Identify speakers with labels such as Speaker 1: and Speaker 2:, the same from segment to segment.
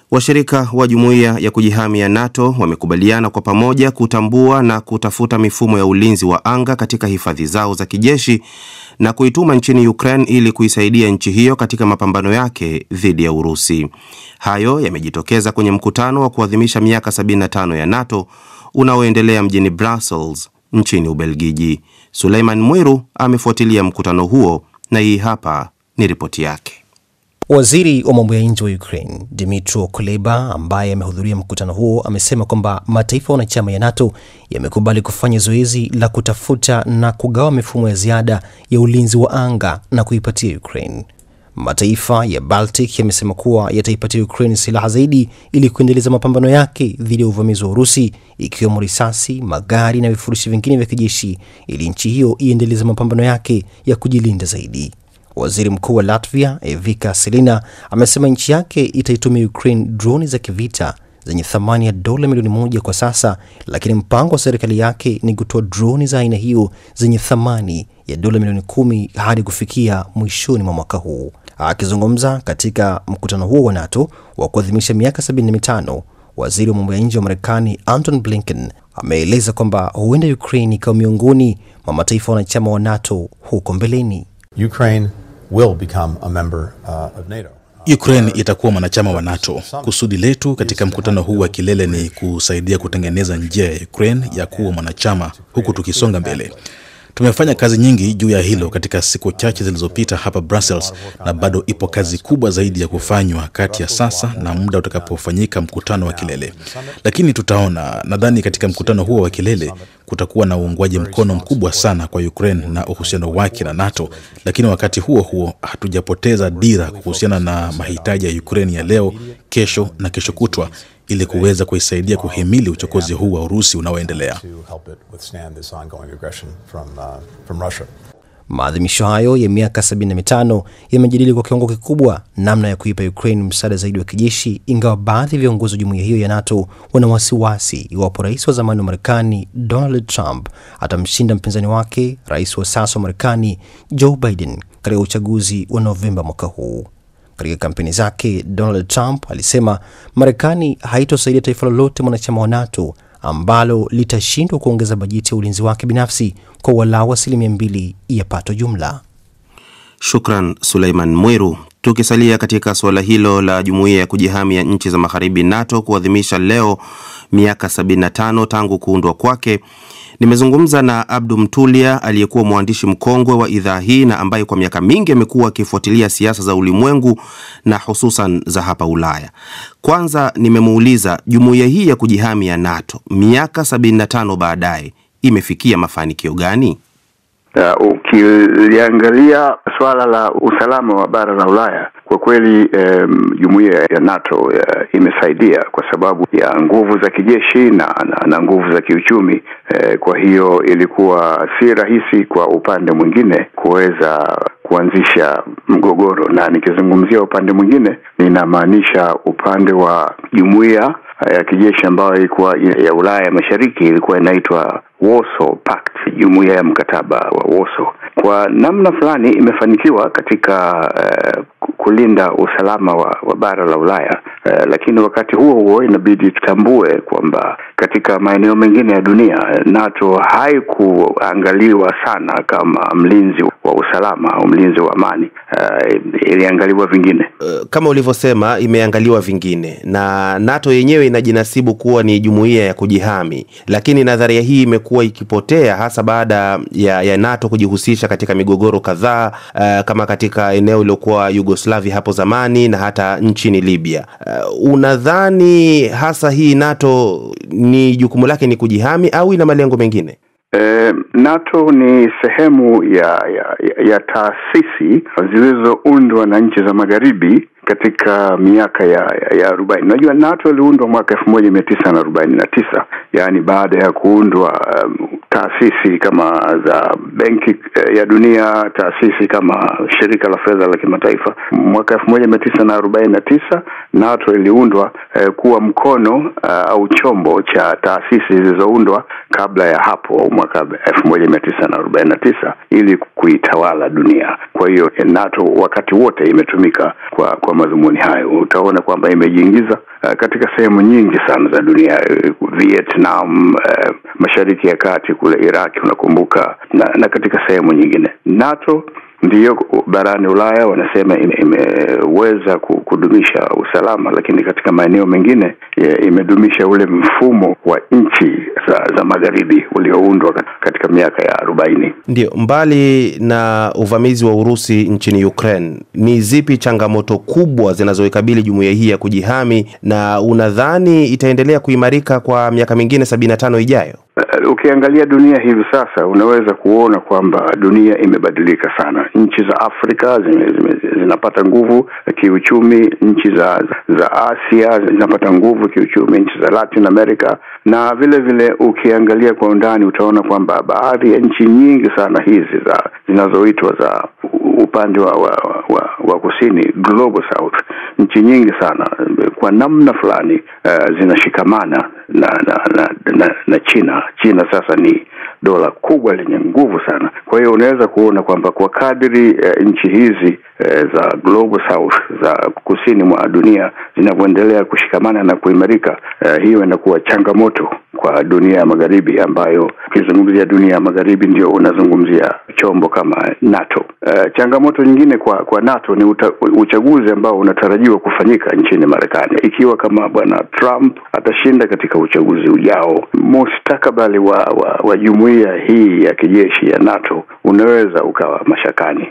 Speaker 1: Washirika wa jumuiya ya kujihami ya NATO wamekubaliana kwa pamoja kutambua na kutafuta mifumo ya ulinzi wa anga katika hifadhi zao za kijeshi na kuituma nchini Ukraine ili kuisaidia nchi hiyo katika mapambano yake dhidi ya Urusi. Hayo yamejitokeza kwenye mkutano wa kuadhimisha miaka 75 ya NATO unaoendelea mjini Brussels nchini Ubelgiji. Suleiman Mwiru amefuatilia mkutano huo na hii hapa ni ripoti yake.
Speaker 2: Waziri wa mambo ya nje wa Ukraine Dmytro Kuleba, ambaye amehudhuria mkutano huo, amesema kwamba mataifa wanachama ya NATO yamekubali kufanya zoezi la kutafuta na kugawa mifumo ya ziada ya ulinzi wa anga na kuipatia Ukraine. Mataifa ya Baltic yamesema kuwa yataipatia Ukraine silaha zaidi ili kuendeleza mapambano yake dhidi ya uvamizi wa Urusi, ikiwemo risasi, magari na vifurushi vingine vya kijeshi, ili nchi hiyo iendeleze mapambano yake ya kujilinda zaidi. Waziri Mkuu wa Latvia Evika Selina amesema nchi yake itaitumia Ukraine droni za kivita zenye thamani ya dola milioni moja kwa sasa, lakini mpango wa serikali yake ni kutoa droni za aina hiyo zenye thamani ya dola milioni kumi hadi kufikia mwishoni mwa mwaka huu. Akizungumza katika mkutano huo wa NATO wa kuadhimisha miaka 75, waziri wa mambo ya nje wa Marekani Anton Blinken ameeleza kwamba huenda Ukraine ikawa miongoni mwa mataifa wanachama wa NATO huko mbeleni.
Speaker 3: Ukraine will become a member uh, of NATO.
Speaker 4: Ukraine itakuwa mwanachama wa NATO. Kusudi letu katika mkutano huu wa kilele ni kusaidia kutengeneza njia ya Ukraine ya kuwa mwanachama huku tukisonga mbele. Tumefanya kazi nyingi juu ya hilo katika siku chache zilizopita hapa Brussels, na bado ipo kazi kubwa zaidi ya kufanywa kati ya sasa na muda utakapofanyika mkutano wa kilele. Lakini tutaona, nadhani katika mkutano huo wa kilele kutakuwa na uungwaji mkono mkubwa sana kwa Ukraine na uhusiano wake na NATO, lakini wakati huo huo hatujapoteza dira kuhusiana na mahitaji ya Ukraine ya leo, kesho na kesho kutwa ili kuweza kuisaidia kuhimili uchokozi huu wa Urusi unaoendelea.
Speaker 2: Maadhimisho hayo ya miaka 75 yamejadili kwa kiwango kikubwa namna ya kuipa Ukraine msaada zaidi wa kijeshi, ingawa baadhi ya viongozi wa jumuiya hiyo ya NATO wana wasiwasi iwapo rais wa zamani wa Marekani Donald Trump atamshinda mpinzani wake rais wa sasa wa Marekani Joe Biden katika uchaguzi wa Novemba mwaka huu. Katika kampeni zake, Donald Trump alisema Marekani haitosaidia taifa lolote mwanachama wa NATO ambalo litashindwa kuongeza bajeti ya ulinzi wake binafsi kwa walau asilimia mbili ya pato jumla.
Speaker 1: Shukran Suleiman Mwiru. Tukisalia katika suala hilo la jumuiya ya kujihami ya nchi za magharibi NATO kuadhimisha leo miaka 75 tangu kuundwa kwake, nimezungumza na Abdu Mtulia aliyekuwa mwandishi mkongwe wa idhaa hii na ambaye kwa miaka mingi amekuwa akifuatilia siasa za ulimwengu na hususan za hapa Ulaya. Kwanza nimemuuliza jumuiya hii ya kujihami ya NATO miaka 75 baadaye imefikia mafanikio gani?
Speaker 5: Uh, ukiliangalia suala la usalama wa bara la Ulaya kwa kweli jumuiya um, ya NATO uh, imesaidia kwa sababu ya nguvu za kijeshi na, na, na nguvu za kiuchumi uh, kwa hiyo ilikuwa si rahisi kwa upande mwingine kuweza kuanzisha mgogoro, na nikizungumzia upande mwingine ninamaanisha upande wa jumuiya ya kijeshi ambayo ilikuwa ya Ulaya Mashariki ilikuwa inaitwa Warsaw Pact, jumuiya ya mkataba wa Warsaw. Kwa namna fulani imefanikiwa katika uh, kulinda usalama wa, wa bara la Ulaya uh, lakini wakati huo huo inabidi tutambue kwamba katika maeneo mengine ya dunia NATO haikuangaliwa sana kama mlinzi wa usalama au mlinzi wa amani. Uh, iliangaliwa vingine.
Speaker 1: Uh, kama ulivyosema imeangaliwa vingine, na NATO yenyewe inajinasibu kuwa ni jumuiya ya kujihami, lakini nadharia hii imekuwa ikipotea hasa baada ya, ya NATO kujihusisha katika migogoro kadhaa uh, kama katika eneo iliyokuwa Yugoslavia hapo zamani na hata nchini Libya. Uh, unadhani hasa hii NATO ni jukumu lake ni kujihami au ina malengo mengine?
Speaker 5: E, NATO ni sehemu ya ya, ya taasisi zilizoundwa na nchi za magharibi katika miaka ya ya arobaini. Unajua, NATO iliundwa mwaka elfu moja mia tisa na arobaini na tisa yaani baada ya kuundwa um, taasisi kama za Benki ya Dunia, taasisi kama Shirika la Fedha la Kimataifa. Mwaka elfu moja mia tisa na arobaini na tisa NATO iliundwa eh, kuwa mkono uh, au chombo cha taasisi zilizoundwa kabla ya hapo mwaka elfu moja mia tisa na arobaini na tisa ili kuitawala dunia. Kwa hiyo NATO wakati wote imetumika kwa kwa kwa madhumuni hayo. Utaona kwamba imejiingiza uh, katika sehemu nyingi sana za dunia uh, Vietnam, uh, Mashariki ya Kati kule Iraki unakumbuka, na, na katika sehemu nyingine. NATO ndiyo barani Ulaya wanasema imeweza kudumisha usalama, lakini katika maeneo mengine imedumisha ule mfumo wa nchi za, za magharibi ulioundwa katika miaka ya arobaini.
Speaker 1: Ndio, mbali na uvamizi wa Urusi nchini Ukraine, ni zipi changamoto kubwa zinazoikabili jumuiya hii ya kujihami, na unadhani itaendelea kuimarika kwa miaka mingine sabini na tano ijayo?
Speaker 5: Uh, ukiangalia dunia hivi sasa unaweza kuona kwamba dunia imebadilika sana. Nchi za Afrika zime, zime, zinapata nguvu kiuchumi, nchi za za Asia zinapata nguvu kiuchumi, nchi za Latin America, na vile vile ukiangalia kwa undani utaona kwamba baadhi ya nchi nyingi sana hizi za zinazoitwa za upande wa, wa, wa, wa kusini global south, nchi nyingi sana kwa namna fulani uh, zinashikamana na na, na na na China. China sasa ni dola kubwa lenye nguvu sana. Kwa hiyo unaweza kuona kwamba kwa kadri uh, nchi hizi uh, za global south za kusini mwa dunia zinavyoendelea kushikamana na kuimarika, uh, hiyo inakuwa changamoto kwa dunia ya magharibi, ambayo ukizungumzia dunia ya magharibi ndio unazungumzia chombo kama NATO. Uh, changamoto nyingine kwa kwa NATO ni uta, uchaguzi ambao unatarajiwa kufanyika nchini Marekani. Ikiwa kama bwana Trump atashinda katika uchaguzi ujao, mustakabali wa, wa, wa jumuiya hii ya kijeshi ya NATO unaweza ukawa mashakani.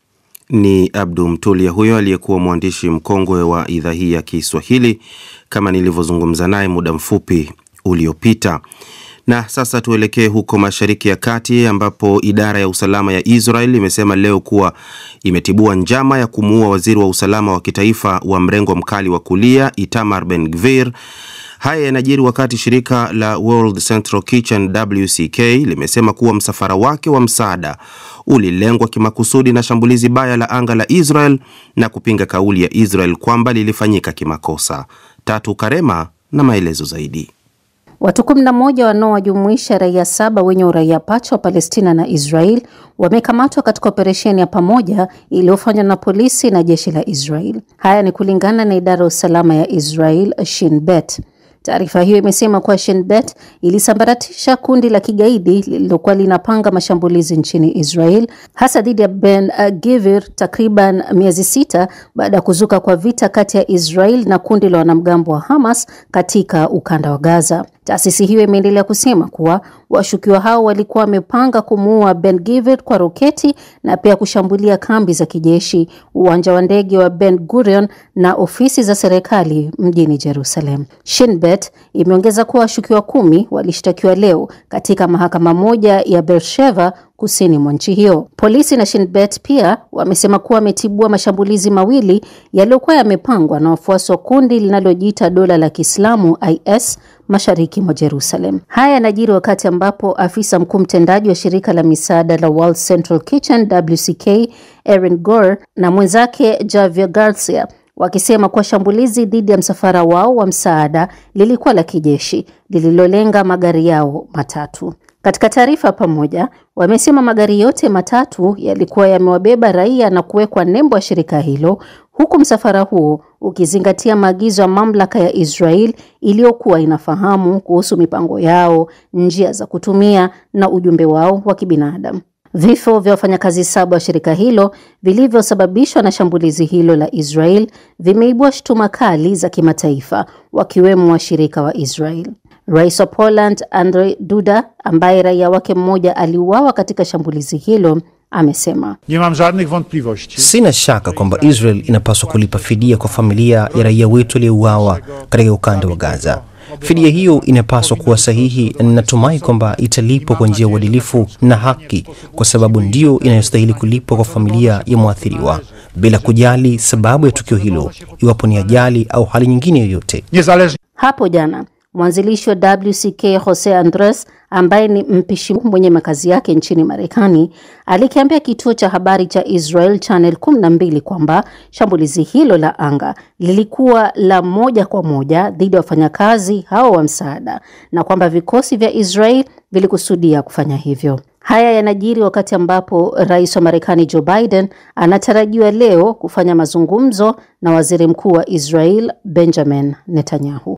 Speaker 1: Ni Abdu Mtulia huyo aliyekuwa mwandishi mkongwe wa idhaa hii ya Kiswahili, kama nilivyozungumza naye muda mfupi uliopita. Na sasa tuelekee huko Mashariki ya Kati ambapo idara ya usalama ya Israel imesema leo kuwa imetibua njama ya kumuua waziri wa usalama wa kitaifa wa mrengo mkali wa kulia Itamar Ben Gvir. Haya yanajiri wakati shirika la World Central Kitchen WCK limesema kuwa msafara wake wa msaada ulilengwa kimakusudi na shambulizi baya la anga la Israel na kupinga kauli ya Israel kwamba lilifanyika kimakosa. Tatu Karema na maelezo zaidi.
Speaker 6: Watu 11 wanaowajumuisha raia saba wenye uraia pacha wa Palestina na Israel wamekamatwa katika operesheni ya pamoja iliyofanywa na polisi na jeshi la Israel. Haya ni kulingana na idara ya usalama ya Israel Shin Bet. Taarifa hiyo imesema kuwa Shin Bet ilisambaratisha kundi la kigaidi lililokuwa linapanga mashambulizi nchini Israel hasa dhidi ya Ben Gvir takriban miezi sita baada ya kuzuka kwa vita kati ya Israel na kundi la wanamgambo wa Hamas katika ukanda wa Gaza. Taasisi hiyo imeendelea kusema kuwa washukiwa hao walikuwa wamepanga kumuua Ben Gvir kwa roketi na pia kushambulia kambi za kijeshi, uwanja wa ndege wa Ben Gurion na ofisi za serikali mjini Jerusalem. Shin Bet imeongeza kuwa washukiwa kumi walishtakiwa leo katika mahakama moja ya Beersheva kusini mwa nchi hiyo. Polisi na Shin Bet pia wamesema kuwa wametibua mashambulizi mawili yaliyokuwa yamepangwa na wafuasi wa kundi linalojiita dola la Kiislamu IS mashariki mwa Jerusalem. Haya yanajiri wakati ambapo afisa mkuu mtendaji wa shirika la misaada la World Central Kitchen WCK Erin Gore na mwenzake Javier Garcia wakisema kuwa shambulizi dhidi ya msafara wao wa msaada lilikuwa la kijeshi lililolenga magari yao matatu. Katika taarifa pamoja, wamesema magari yote matatu yalikuwa yamewabeba raia na kuwekwa nembo ya shirika hilo, huku msafara huo ukizingatia maagizo ya mamlaka ya Israel iliyokuwa inafahamu kuhusu mipango yao, njia za kutumia na ujumbe wao wa kibinadamu. Vifo vya wafanyakazi saba wa shirika hilo vilivyosababishwa na shambulizi hilo la Israel vimeibua shutuma kali za kimataifa, wakiwemo washirika wa Israel. Rais wa Poland Andrzej Duda, ambaye raia wake mmoja aliuawa katika shambulizi hilo, amesema
Speaker 7: Nie mam żadnych wątpliwości.
Speaker 2: Sina shaka kwamba Israel inapaswa kulipa fidia kwa familia ya raia wetu aliyeuawa katika ukanda wa Gaza. Fidia hiyo inapaswa kuwa sahihi na ninatumai kwamba italipwa kwa njia ya uadilifu na haki, kwa sababu ndio inayostahili kulipwa kwa familia ya mwathiriwa, bila kujali sababu ya tukio hilo, iwapo ni ajali au hali nyingine yoyote.
Speaker 7: Niezależnie
Speaker 6: hapo jana mwanzilishi wa WCK Jose Andres ambaye ni mpishi mwenye makazi yake nchini Marekani alikiambia kituo cha habari cha Israel Channel 12 kwamba shambulizi hilo la anga lilikuwa la moja kwa moja dhidi ya wafanyakazi hao wa msaada na kwamba vikosi vya Israel vilikusudia kufanya hivyo. Haya yanajiri wakati ambapo rais wa Marekani Joe Biden anatarajiwa leo kufanya mazungumzo na waziri mkuu wa Israel Benjamin Netanyahu.